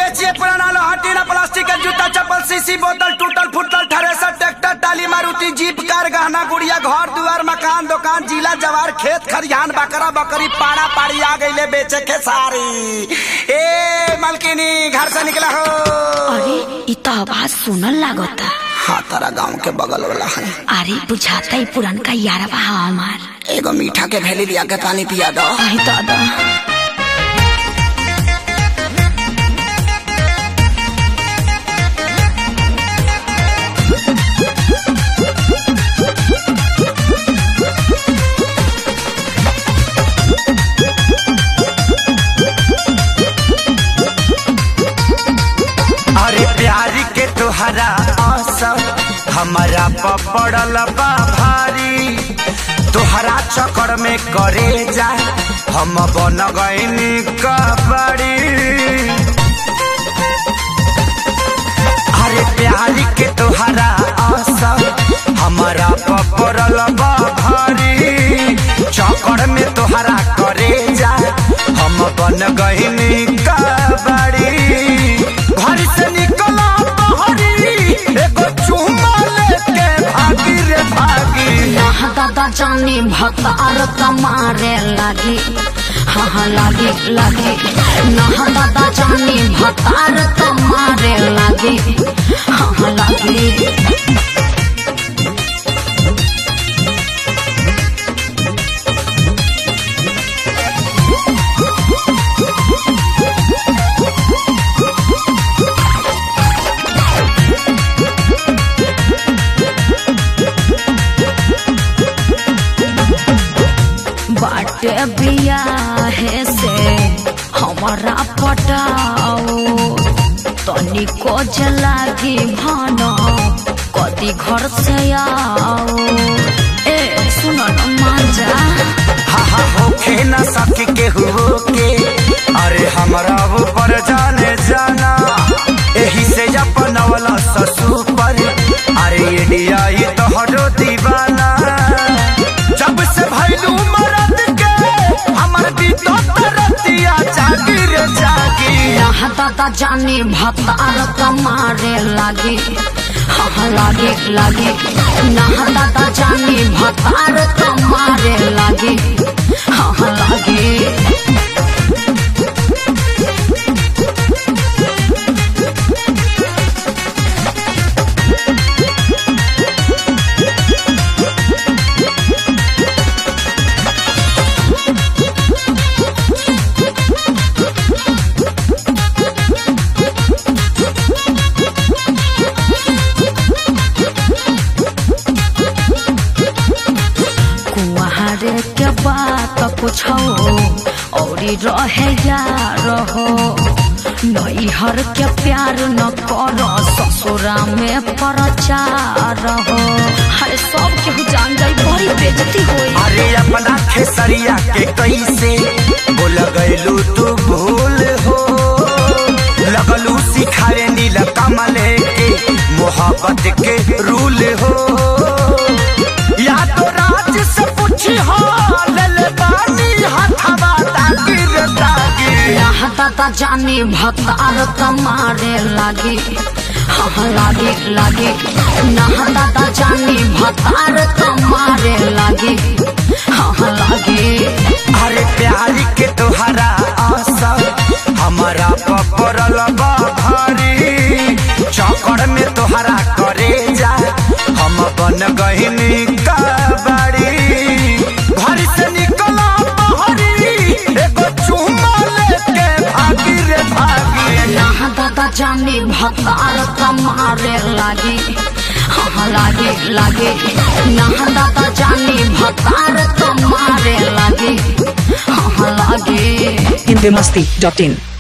बेचिए पुराना लोहा टीना प्लास्टिक के जूता चप्पल सीसी बोतल टूटल फूटल thresher tractor trolley Maruti jeep car गहना गुड़िया घर दुआर मकान दुकान जिला जवार खेत खरिहान बकरा बकरी पाड़ा पाड़ी आ गईले बेचे के सारी ए मलकिनी घर से निकला हो अरे इ त आवाज सुनल लागता हाँ तारा गांव के बगल वाला है अरे बुझाता ही पुरनका यारवा हा हमार एगो मीठा के भेली लिया के पानी पिया दो आई दादा अरे प्यारी के तोहरा असर हमारा पपड़ल बा भारी तोहरा चक्कर में करे जा हम बन गईनी कबड़ी अरे प्यारी के तोहरा असर हमारा पपड़ल बा भारी चक्कर में तोहरा करे जा हम बन गईनी कबड़ी घर से निकला बहरी एगो चुम्मा लेके भागी रे भागी यहाँ दादा जानी भतार मारे लागी हाँ हाँ लागी लागी नहा दादा जानी भतार मारे लागी हाँ हाँ लागी बाटे बियाहे से हमारा पटाओ तनिको जलागी भानो कदी घर से आओ ए सुनो न मांजा हा हा होखे न सके के हुओ के अरे हमरा ऊपर जाने जाना एही से अपन वाला ससु पर अरे इंडिया ये तो हरो दीवाना जब से भैलू मरद के हमर भी तो तरतिया जागी रे जागी यहाँ दादा जानी भतार मारे लागी हाँ हाँ लागे लागे नहा दादा जानी भतार मारे लागे हाँ हाँ लागे कुआरे के बात पूछो औरी रहे यार हो नैहर के प्यार न करो ससुरा में प्रचार हो अरे सब केहू जान जाई बड़ी बेजती होई अरे अपना खेसरिया के कैसे बोल गैलू तू भूल हो लगलू सिखाए नील कमले के मोहब्बत के रूल हो या तो राज से पूछी हो ले ले बानी हथवा ताकि रे ताकि यहाँ दादा जानी भतार मारे लागे हाँ हाँ लागे लागे नहा दादा जानी भतार मारे लागे हाँ हाँ लागे अरे प्यारी के तोहरा असर हमारा पपरल बा भारी चौकड़ में तोहरा करे जा हम बन गहिनी कबड़ी घर से निकला बहरी एगो चुम्मा लेके भागी रे भागी यहाँ दादा जानी भतार मारे लागे हाँ हाँ लागे लागे यहाँ दादा जानी भतार मारे लागे हाँ हाँ लागे Indemasti.in